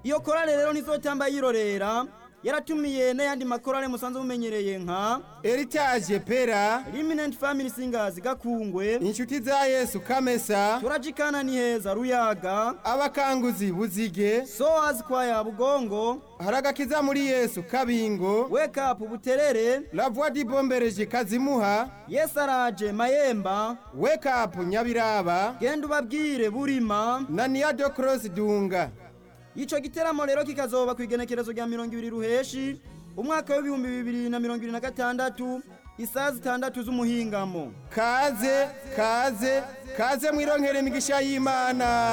iyo korale rero ntizotamba yirorera yaratumiye n'ayandi makorale musanzwe mumenyereye nka Heritage Pera Eminent Family Singers Gakungwe inshuti za Yesu Kamesa turajikana ni heza Ruyaga abakanguzi Buzige Soas Kwaya Bugongo haragakiza muri Yesu Kabingo Wake Up Buterere La Voix du Bombereje Kazimuha Yesaraje Mayemba Wake Up Nyabiraba genda ubabwire Burima na Niado Cross Dunga Ico giteramo rero kikazoba kwigenekerezo rya 200 ruheshi umwaka w'ibihumbi bibiri na mirongo ibiri na gatandatu isaha zitandatu z'umuhingamo kaze kaze kaze mwironkere imigisha y'Imana